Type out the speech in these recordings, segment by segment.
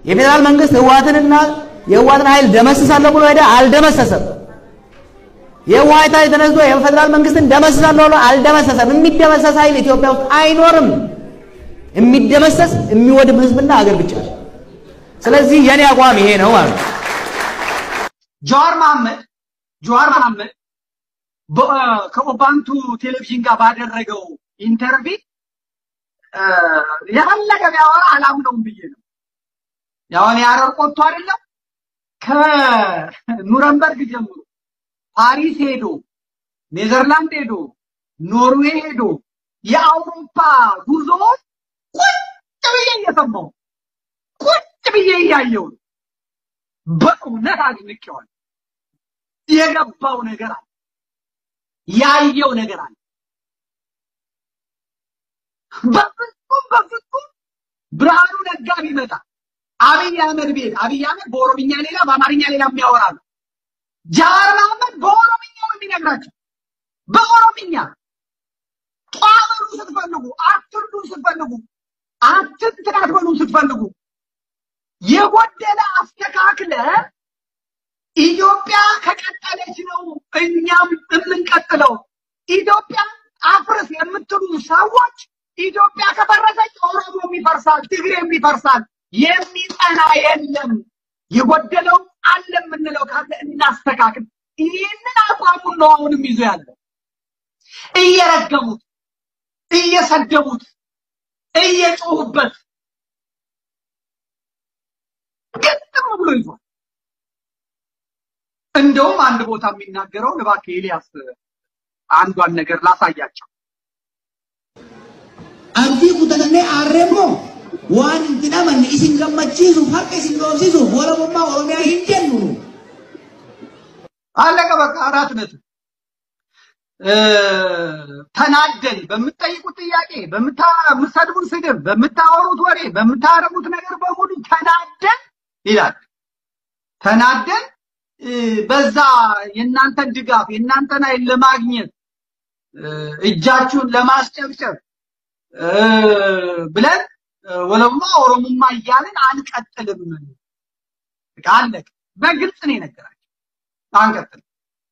የፌዴራል መንግስት ህወሓትንና የህወሓትን ኃይል ደመስሳለሁ ብሎ ሄደ፣ አልደመሰሰም። የህወሓት ኃይል ተነስቶ የፌዴራል መንግስትን ደመስሳለሁ ብሎ አልደመሰሰም። የሚደመሰስ ኃይል ኢትዮጵያ ውስጥ አይኖርም። የሚደመሰስ የሚወድም ህዝብና ሀገር ብቻ ነው። ስለዚህ የኔ አቋም ይሄ ነው ማለት ነው። ጀዋር መሐመድ ጀዋር መሐመድ በ- ከኦባንቱ ቴሌቪዥን ጋር ባደረገው ኢንተርቪ የፈለገ ቢያወራ አላምነውም ብዬ ነው። ያው እኔ ሐረር ቆጥቶ አይደለም ከኑረምበርግ ጀምሮ ፓሪስ ሄዶ ኔዘርላንድ ሄዶ ኖርዌይ ሄዶ የአውሮፓ ጉዞዎች ቁጭ ብዬ እየሰማሁ ቁጭ ብዬ እያየሁ ነው። በእውነት አድንቄዋለሁ። የገባው ነገር አለ፣ ያየው ነገር አለ። በፍጹም በፍጹም ብርሃኑ ነጋ ቢመጣ አብይ አህመድ ቤት አብይ አህመድ በኦሮምኛ ሌላ በአማርኛ ሌላ የሚያወራ ነው። ጃዋር መሐመድ በኦሮምኛ ነው የሚነግራቸው። በኦሮምኛ ጧበሉ ስትፈልጉ፣ አትርዱ ስትፈልጉ፣ አትንትን አትበሉ ስትፈልጉ የጎደለ አስተካክለ ኢትዮጵያ ከቀጠለች ነው እኛም የምንቀጥለው። ኢትዮጵያ አፍርስ የምትሉ ሰዎች ኢትዮጵያ ከፈረሰች ኦሮሞም ይፈርሳል፣ ትግሬም ይፈርሳል። የሚጸና የለም። የጎደለው አለ የምንለው ካለ እናስተካክል። ይህንን አቋሙን ነው አሁንም ይዞ ያለው። እየረገሙት፣ እየሰደቡት፣ እየጮሁበት ግጥም ብሎ ይዟል። እንደውም አንድ ቦታ የሚናገረው እባክህ ኤልያስ አንዷን ነገር ላሳያቸው። abdii kutatannee aarreemmoo waan hin amanne isin gammachiisuuf harka isin dhoofsisuuf walabummaa oromiyaa hin jennu nu. አለቀ በቃ አራት ነጥብ። እ፣ ተናደን በምትጠይቁት ጥያቄ፣ በምትሰድቡን ስድብ፣ በምታወሩት ወሬ፣ በምታረጉት ነገር በሙሉ ተናደን ይላል። ተናደን እ፣ በዛ የእናንተን ድጋፍ የእናንተን ኃይል ለማግኘት እ፣ እጃችሁን ለማስጨብጨብ እ፣ ብለን እ፣ ወለማ ኦሮሞማ እያልን አንቀጥልም። በቃ አለቀ። በግልጽ ነው የነገራቸው። አንቀጥልም።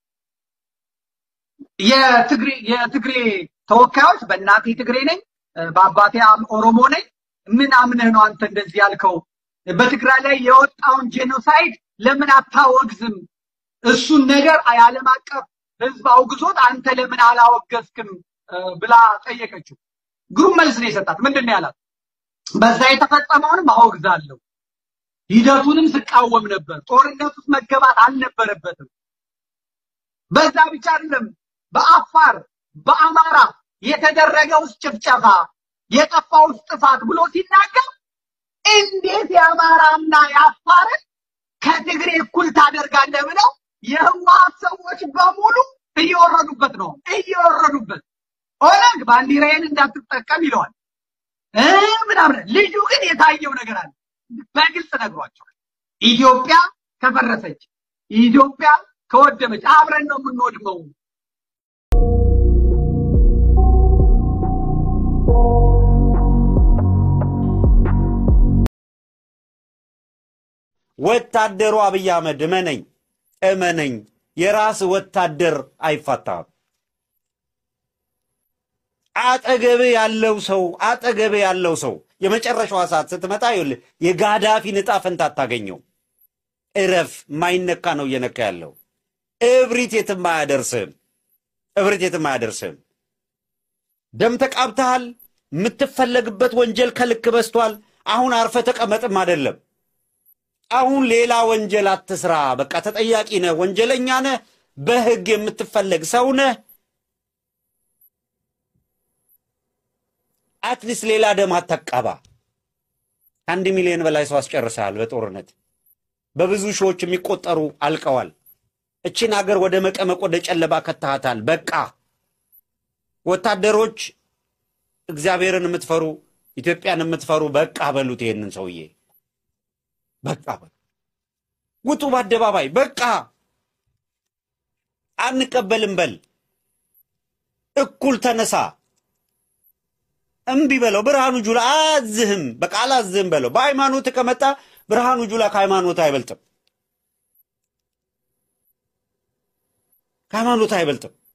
የትግሬ የትግሬ ተወካዮች በእናቴ ትግሬ ነኝ እ፣ በአባቴ አም- ኦሮሞ ነኝ ምን አምነህ ነው አንተ እንደዚህ ያልከው? በትግራይ ላይ የወጣውን ጄኖሳይድ ለምን አታወግዝም? እሱን ነገር የዓለም አቀፍ ሕዝብ አውግዞት አንተ ለምን አላወገዝክም እ፣ ብላ ጠየቀችው። ግሩም መልስ ነው የሰጣት። ምንድን ነው ያላት? በዛ የተፈጸመውንም አወግዛለሁ፣ ሂደቱንም ስቃወም ነበር። ጦርነት ውስጥ መገባት አልነበረበትም። በዛ ብቻ አይደለም፣ በአፋር በአማራ የተደረገው ጭፍጨፋ የጠፋው ጥፋት ብሎ ሲናገር እንዴት የአማራና የአፋርን ከትግሬ እኩል ታደርጋለህ ብለው የህወሓት ሰዎች በሙሉ እየወረዱበት ነው እየወረዱበት። ኦነግ ባንዲራዬን እንዳትጠቀም ይለዋል እ ምናምን። ልጁ ግን የታየው ነገር አለ፣ በግልጽ ነግሯቸዋል። ኢትዮጵያ ከፈረሰች ኢትዮጵያ ከወደመች አብረን ነው የምንወድመው። ወታደሩ አብይ አህመድ እመነኝ እመነኝ፣ የራስ ወታደር አይፋታም። አጠገብ ያለው ሰው አጠገብ ያለው ሰው የመጨረሻዋ ሰዓት ስትመጣ ይኸውልህ የጋዳፊን ዕጣ ፈንታ አታገኘው። እረፍ፣ የማይነካ ነው እየነካ ያለው። እብሪት የትም አያደርስህም። እብሪት የትም አያደርስህም። ደም ተቃብተሃል። የምትፈለግበት ወንጀል ከልክ በስቷል። አሁን አርፈ ተቀመጥም አይደለም። አሁን ሌላ ወንጀል አትስራ። በቃ ተጠያቂ ነህ፣ ወንጀለኛ ነህ፣ በህግ የምትፈለግ ሰው ነህ። አትሊስት ሌላ ደም አታቃባ። ከአንድ ሚሊዮን በላይ ሰው አስጨርሰሃል በጦርነት በብዙ ሺዎች የሚቆጠሩ አልቀዋል። እችን ሀገር ወደ መቀመቅ ወደ ጨለባ ከተሃታል። በቃ ወታደሮች እግዚአብሔርን የምትፈሩ ኢትዮጵያን የምትፈሩ በቃ በሉት ይሄንን ሰውዬ በቃ በሉ። ውጡ በአደባባይ በቃ አንቀበልም በል። እኩል ተነሳ። እምቢ በለው። ብርሃኑ ጁላ አያዝህም፣ በቃ አላዝህም በለው። በሃይማኖት ከመጣ ብርሃኑ ጁላ ከሃይማኖት አይበልጥም፣ ከሃይማኖት አይበልጥም።